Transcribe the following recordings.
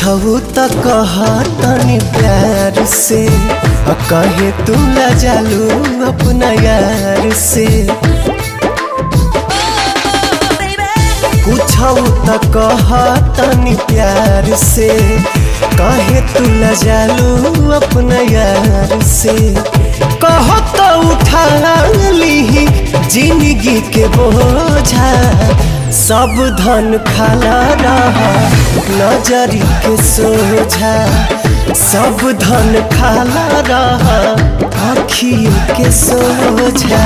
कुछऊ त कह तनी प्यार से आ कहे तू लजालू अपना यार से कुछऊ त कह तनी प्यार से कहे तू लजालू अपना यार से कह तो उठा ली जिंदगी के बोझा सब धन खाला रहा नजरी के सोझा सब धन खाला रहा अखियों के सोझा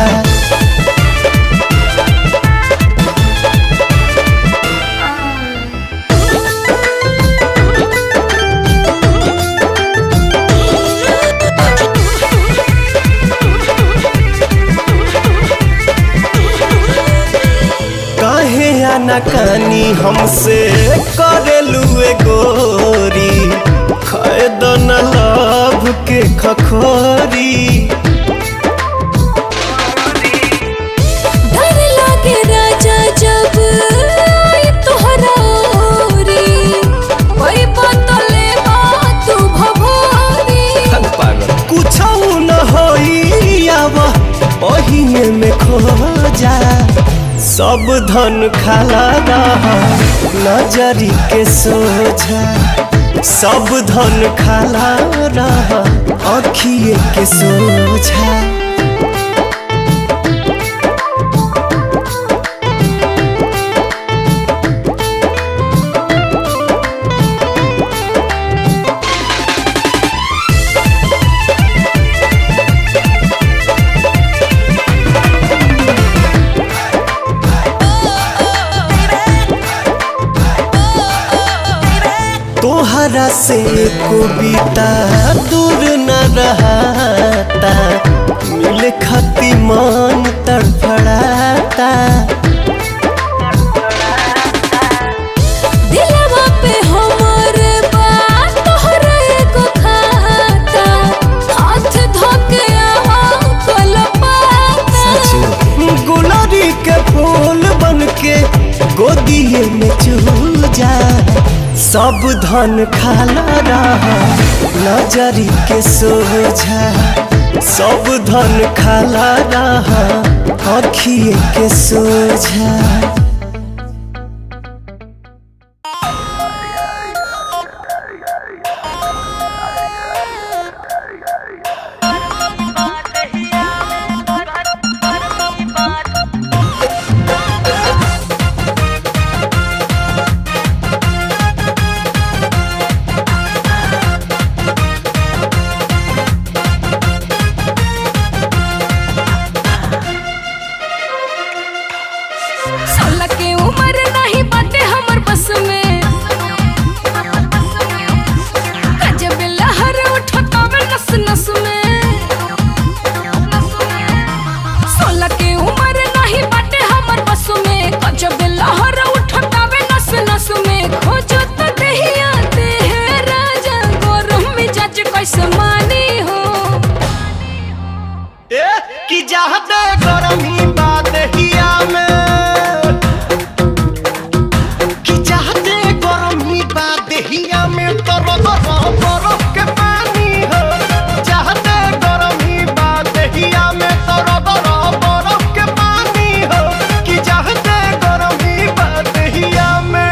काहे आनाकानी हमसे करेलू ए गोरी खैदन लभ के खखोरी डर लागे राजा जब आई तोहरा ओरी कोई बतले तू भभोरी कुछ न होई आव ओहिए में खो जा सब धन खाला रहा नजरी के सोझा सब धन खाला रहा अखिए के सोझा तोहरा से कविता दूर न रहता मिल खती मन तड़फड़ाता दिलवा पे हमर बात तोहरा एगो खाता हाथ धोके आवा कलपाता गुलरी के फूल बन के गोदिए में चूजा सब धन खाला रहा नजरी के सोझा सब धन खाला रहा अखिए के सोझा सोलह के उम्र नहीं बाटे हमर बस में गजब लहर उठतावे नस नस में सोलह के उम्र नहीं बाटे हमर बस में गजब लहर उठतावे नस नस में खोजो तो दहिया दे है राजा गरम मिजाज कैसे मानी हो ए कि चाहते गरमी बात हिया में कि चाहते गरमी बात हिया में तर तर बरफ के पानी हो चाहते गरमी बात हिया में तर तर बरफ के पानी हो कि चाहते गरमी बात हिया में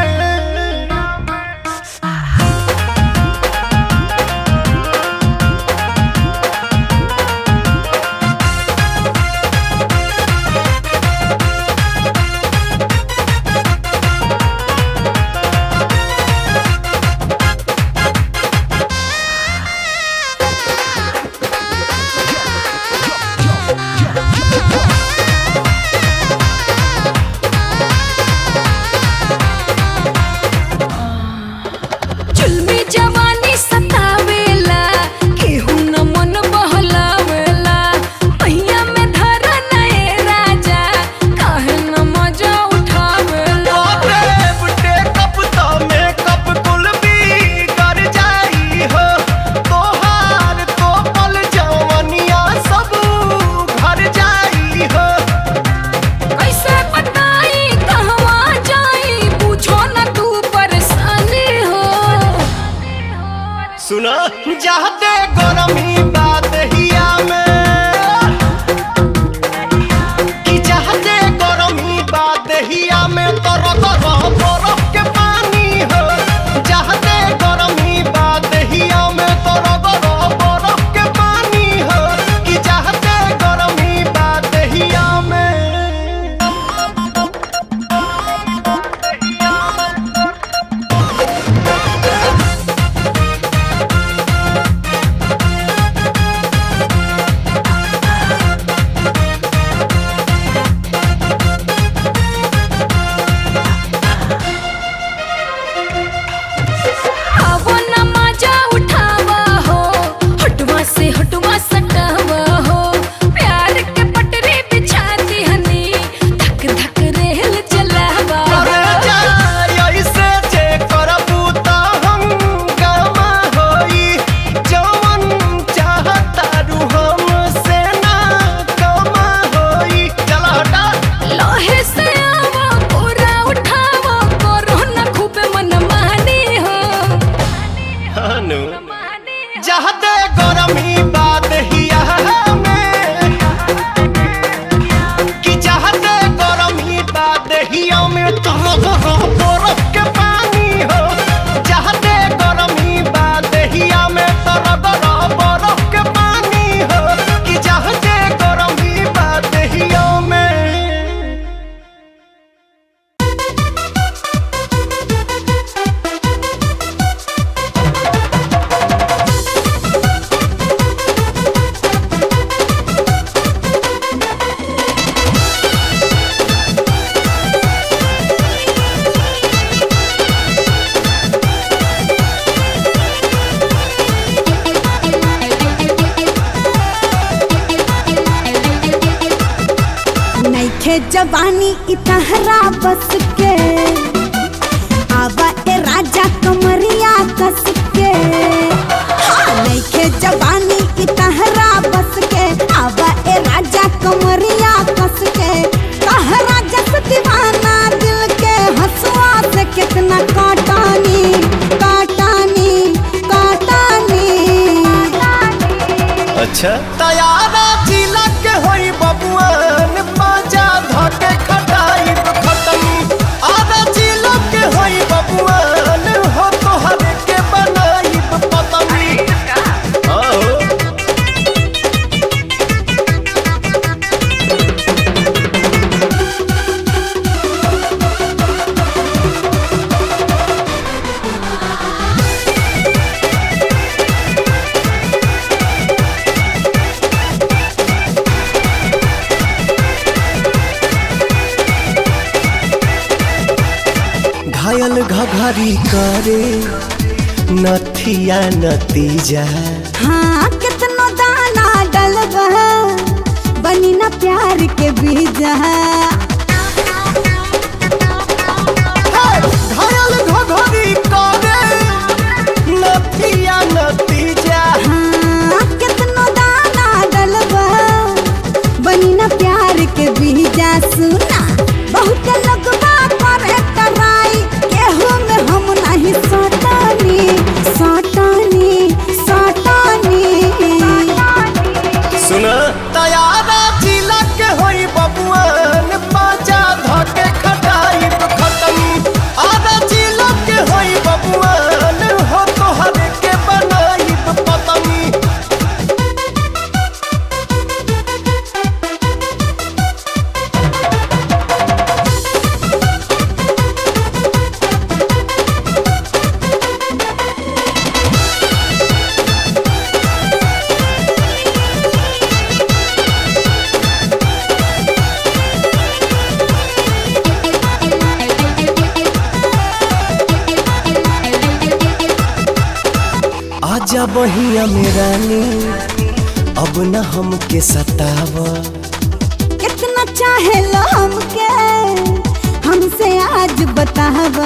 जवानी इतहरा बस के आवा ए राजा कमरिया कस के हाँ, नइखे जवानी इतहरा बस के आवा ए राजा कमरिया कस के कहरा जस दीवाना दिल के हंसुआ से कितना काटानी काटानी काटानी अच्छा तैयारा जिला के होई बबुआन बाजा धके खटाई खटनी आधा जिला के होई बबुआन हो तोहर के बनाई पतनी आओ घायल घघरी करे नथिया नतीजा हाँ कितनो दाना डलबा बनी ना प्यार के बीजा घायल घघरी करे नथिया नतीजा हाँ कितनो दाना डलबा बनी ना प्यार के बीजा सुना बहुत लगवा करे टराई केहू में हम नहीं सटानी सटानी सटानी सुन तैयारा जिला के होई बबुआन बाजा धके खटाई खटनी आधा जिला के होई बबुआन हो तोहर के बनाई पतनी आजा बहिया में रानी अब न हमके सताव कितना चाहे लो हमके हमसे आज बतावा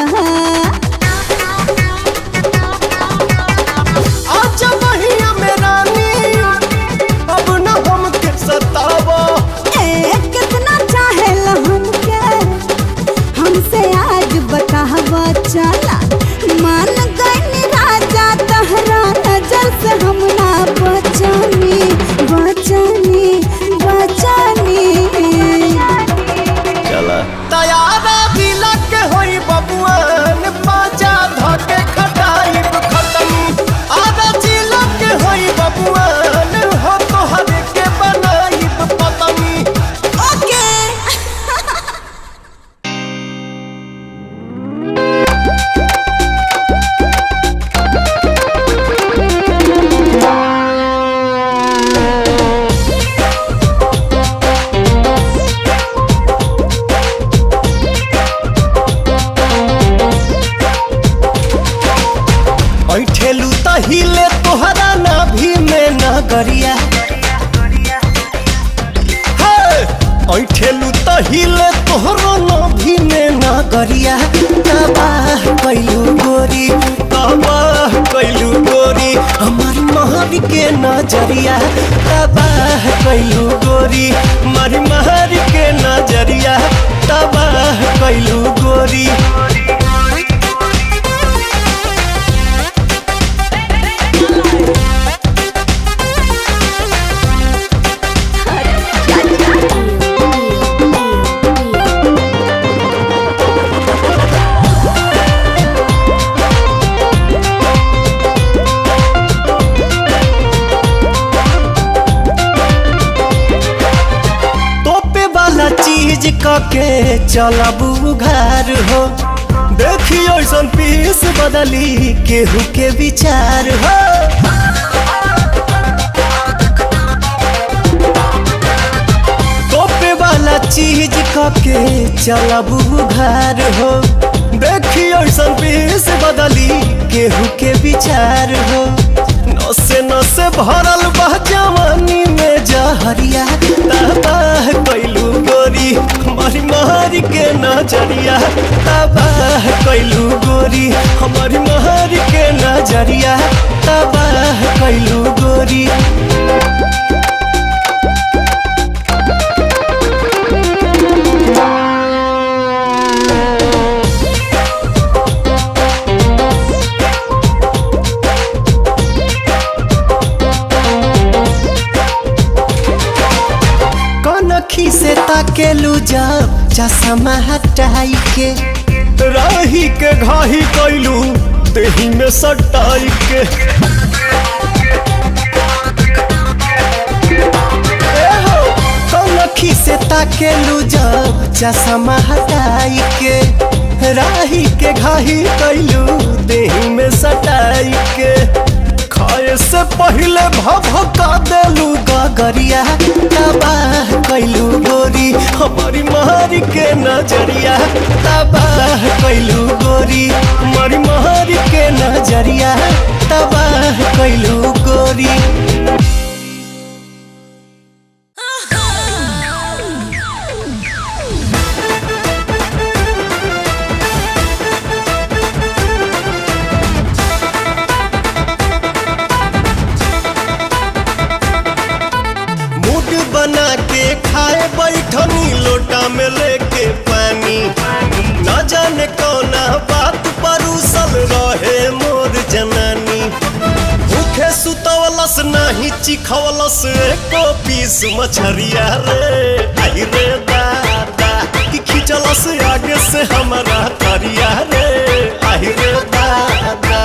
आजा बहिया में रानी अब न हमके सताव ए कितना चाहे लो हमके हमसे आज बतावा चला मान गई राजा तहरा नजर से हम ना बचानी बचानी बचानी चला तैयारा दिला के होई बबुआन बाजा धके खटाई खटनी आधा जिला के होई बबुआन हो तोहर के बनाई पतनी ओके ऐठेलू त हिले तोहरा नाभि में नगरिया हे! ऐठेलू त हिले तोहरो नाभि में नगरिया तबाह कैलू गोरी तबाह कैलू गोरी हमार महर के नजरिया तबाह कैलू गोरी मारी महर के नजरिया तबाह कैलू गोरी तोपे वाला चीज कके चलबू घर हो देखी ऐसन पीस बदली केहू के विचार हो तोपे वाला चीज कके चलबू घर हो देखी ऐसन पीस बदली केहू के विचार हो नसे नसे भरल बा जवानी में जहरिया तबाह कैलू गोरी मर महर के नजरिया तबाह कैलू गोरी हमारी महर के नजरिया तबाह कैलू गोरी कनखी से ताकेलू जब चश्मा हटाई के राही के घाही कैलू तेही में सटाई के ए हो, कनखी से ताकेलू जब चश्मा हटाई के राही के घाही कैलू देही में सटाई के खाए से पहले भभका देलू गगरिया तबाह कैलू गोरी हमारी मारी के नजरिया तबाह कैलू गोरी हमारी मारी के नजरिया तबाह कैलू गोरी मूड बना के खाए बैठनी लोटा में लेके पानी न जाने कौना बात परूसल रहे मोर जनानी भूखे सुतवलस नाही चिखवलस एको पीस मछरिया रे आई रे दादा कि खिंचलस आगे से हमारा तरिया रे आई रे दादा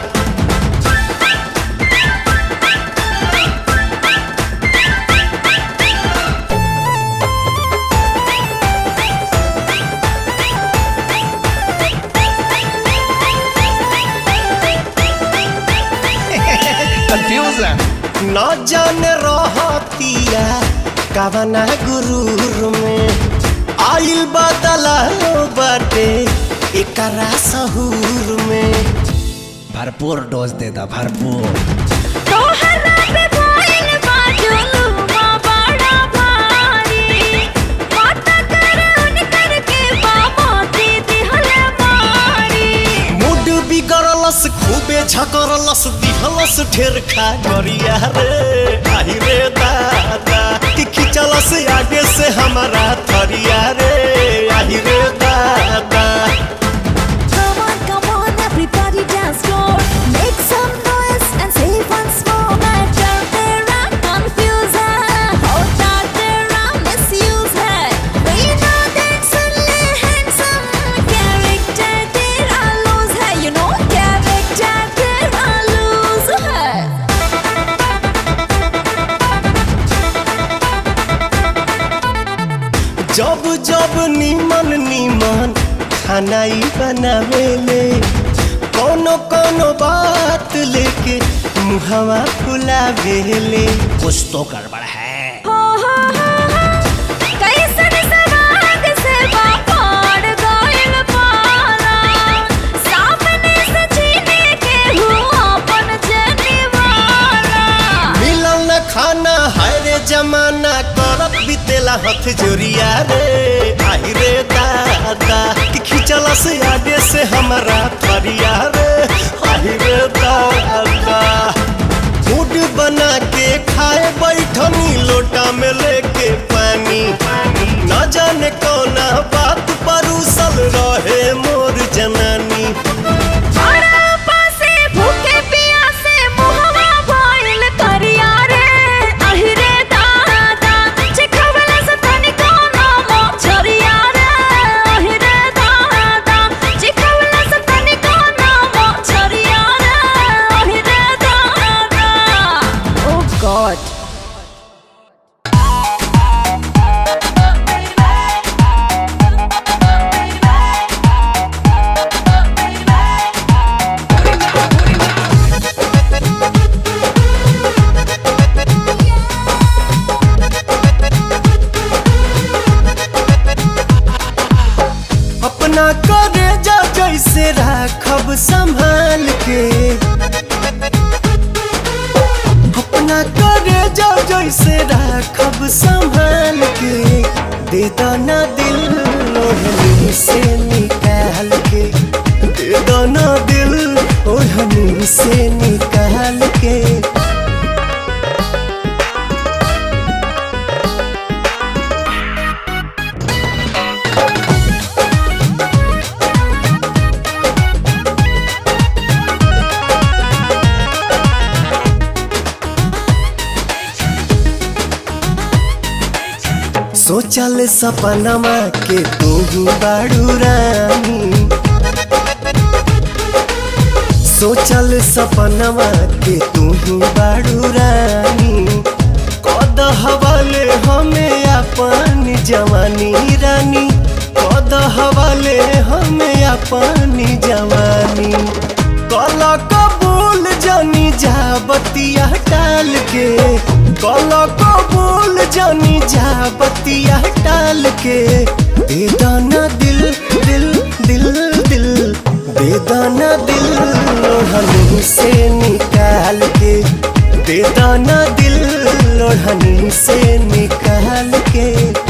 कंफ्यूजन न जाने रहतिया कवना गुरूर में आइल बदला बाटे एकरा सहूर में भरपूर डोज दे दा भरपूर तोहरा पे भइल बा जुलुमा बड़ा भारी माता करन करके बाबा दे दिहले मारी मूड बिगड़लस खूबे झकड़लस दिहलस ढेर खा गरिया रे आई रे दादा कि खिंचलस आगे से हमारा थरिया रे आई रे दादा Come on, come on, everybody dance floor. Make some noise and say once more. Matter तेरा कंफ्यूज है होता तेरा मिसयूज है We know that suddenly handsome character तेरा लूज है यू नो कैरेक्टर तेरा लूज है जब जब नीमन नीमन खानाई बनावेले कोनो कोनो बात लेके मुहवा फुलावेले कुछ तो गड़बड़ है हो हो हो हो कैसन सवाग से बापाड़ गइल पारा सामने से छीने के हुआ अपन जनिवारा मिलल न खाना हाय रे जमाना करत बितेला हथ जोरिया रे आई रे दादा कि खिंचला से आगे से हमारा थरिया रे आई रे दादा मूड बना के खाए बैठनी लोटा में लेके पानी न जाने कौना बात परूसल रहे मोर जनानी बड़ा पासे भूखे पियासे मुहवा भइल करिया रे अहि रे दादा चिखवला से तनिको नामो छरिया रे अहि रे दादा चिखवला से तनिको नामो छरिया रे अहि रे दादा ओ गॉड अपना करे जा जैसे राखब संभाल के अपना करे जा जैसे राखब संभाल के दे दाना दिल ओढ़नी से निकाल के दे दो ना दिल ओढ़नी से निकाल के सोचल सपनमा के तू बाड़ू रानी सोचल सपनमा के तू बाड़ू रानी कद हवाले हमें अपन जवानी रानी कद हवाले हमें अपन जवानी कल कबूल जानी जा बतिया टाल के कल कबूल जानी जा बतिया टाल के दे दाना दिल दिल दिल दिल दे दाना दिल लोढ़नी से निकाल के दे दाना दिल लोढ़नी से निकाल के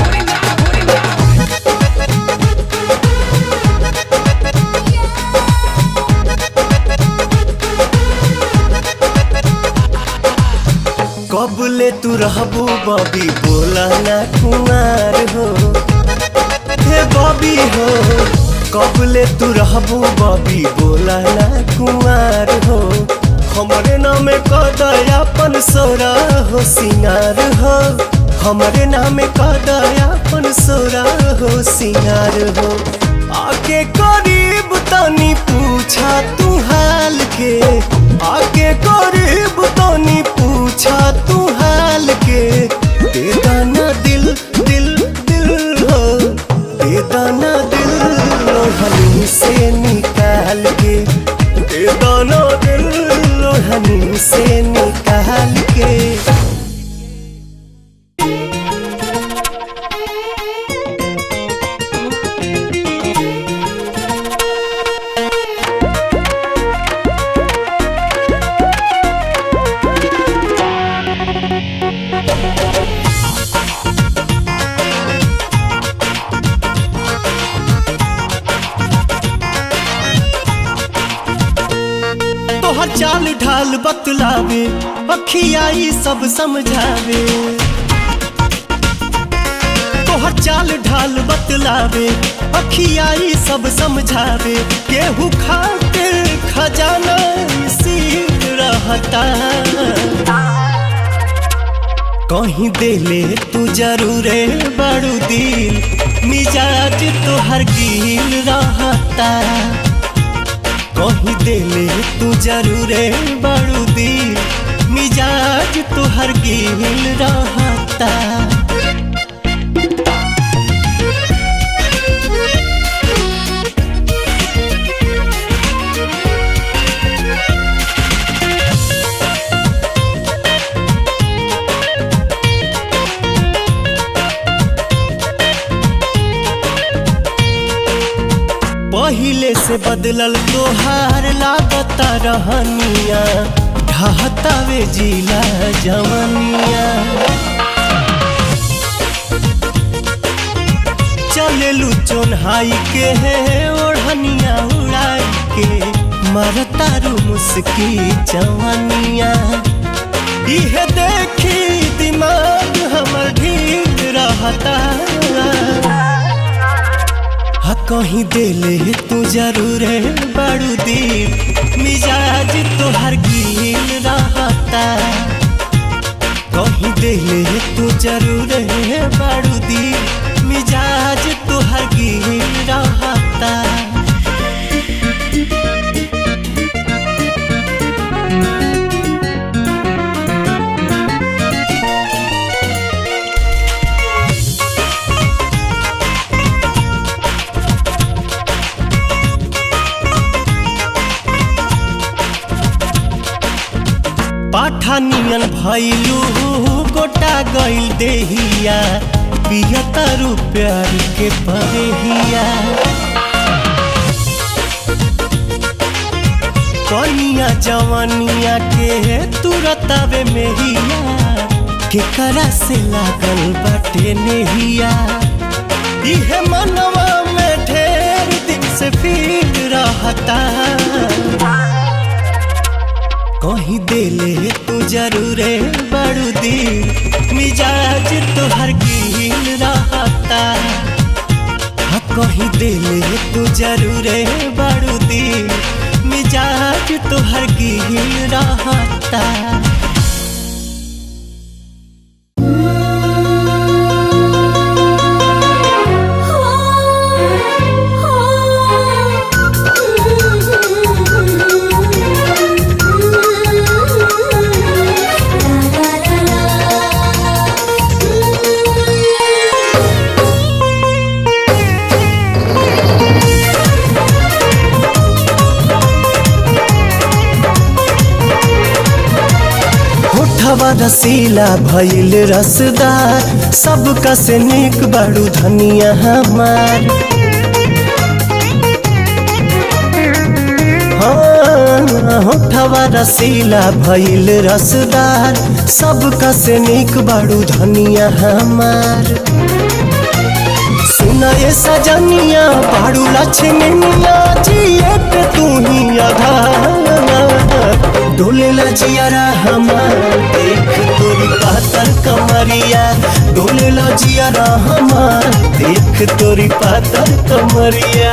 कबले तू रहबू बबी बोला ना कुमार हो हे बबी हो कबले तू रहबू बबी बोला ना कुमार हो हमरे नाम कदयापन सोरा हो सिंगार हो हमरे नाम कदयापन सोरा हो सिंगार हो आके करीब तनी पूछा तू हाल के आके करीब तनी पूछा तू हाल के दे दाना दिल दिल दिल हो दे दाना दिल लोहनी से निकाल के दे दाना दिल लोहनी से निकाल के तोहर चाल ढाल बतलावे अखियाई सब समझावे तोहर चाल ढाल बतलावे अखियाई सब समझावे केहू खातिर खजाना सीख रहता कहीं देले तू जरूरे बड़ू दिल मिजाज तोहर गिल रहता कहीं देले तू जरूरे बड़ू दिल मिजाज तोहर गिल रहता पहिले से बदलल तोहार लागता रहनिया ढहतावे जिला जवनिया चलेलू चोन्हाई के है ओढ़निया उड़ाई के मरतारू मुस्की जवनिया इहे देखी दिमाग हमर ढील रहता हा कहीं देले तू जरूर है बड़ू दिल मिजाज तोहर गिल रहता कहीं देले तू जरूर है बड़ू दिल मिजाज तोहर गिल रहता पाठानियन भैलू गोटा गइल देहिया पियतारू प्यार के परेहिया कनिया जवानिया के तुरतावे मेहिया केकरा से लागल बाटे नेहिया इहे मनवा से फील रहता कहीं दिले तू जरूरे बड़ू दिल मिजाज तोहर गिल रहता हाँ कहीं दिले तू जरूरे बड़ू दिल मिजाज तोहर गिल रहता होठवा रसीला भइल रसदार सबका से निक बड़ू धनिया हमार हाँ, होठवा रसीला भइल रसदार सबका से निक बड़ू धनिया हमार सुना ये सजनिया बाड़ू लक्ष्मनिया जिए पे तू ही आधार डोले लजियारा हमार देख तोरी पातर कमरिया डोले लजियारा हमार देख तोरी पातर कमरिया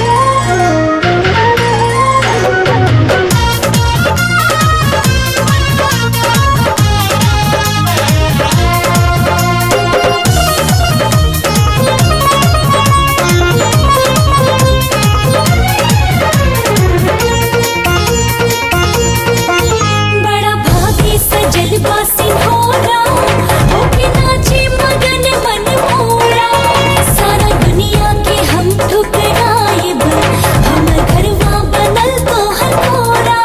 बड़ा भागी सजल बासी होरा होके नाचे मगन मन मोरा सारा दुनिया के हम ठुकराइब हम घरवा बनल तोहर कोरा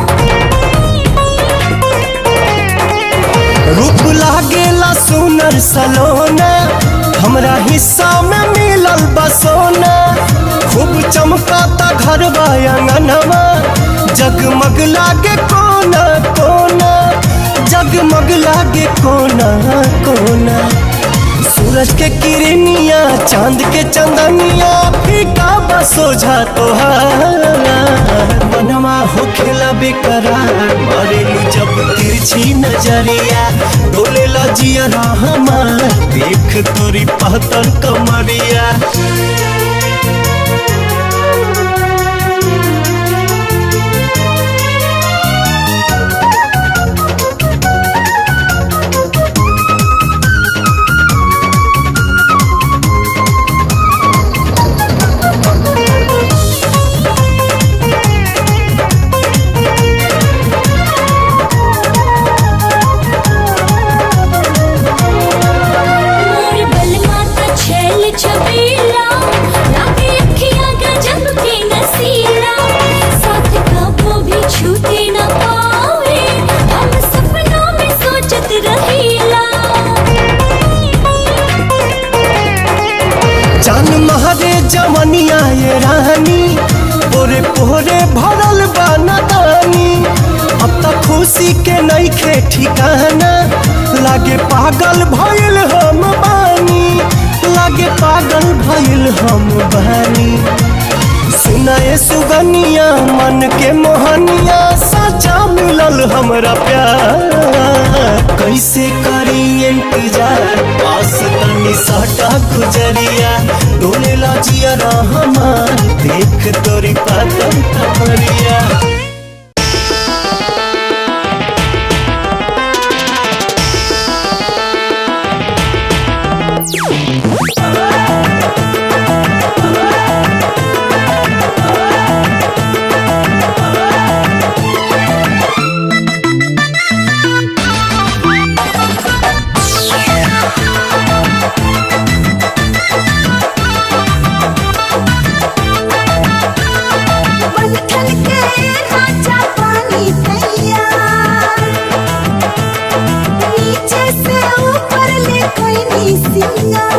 रूप लागेला सुनर सलोना हमरा हिस्सा में मिलल बसोना खूब चमकाता घर अंगनवा जगमग लागे कोना कोना जगमग लागे कोना कोना सूरज के किरनिया चांद के चंदनिया फीका बसोझा तोहार मनवा होखेला बेकरार मरेलू जब तिरछी नजरिया डोले लजिया हमार देख तोरी पहतर कमरिया मोर बलमा त छैल छबीला लागे अखियां गजब के नसीला साथ कबो भी छूटे न पावे हम सपनों में सोचत रहीला जान महरे जमनिया ये रानी पोरे पोरे भरल बानी अब तक खुशी के नईखे ठिकाना लागे पागल भइल हम बानी लागे पागल भइल हम बानी सुनाए सुगनिया मन के मोहनिया सचा मिलल हमरा प्यार कैसे करी इंतजार पास तनी सटा गुजरिया डोले लाजिया हमार देख तोरी पातर कमरिया बंधन के राजा पानी तैयार नीचे से ऊपर ले कोई नी सिंगार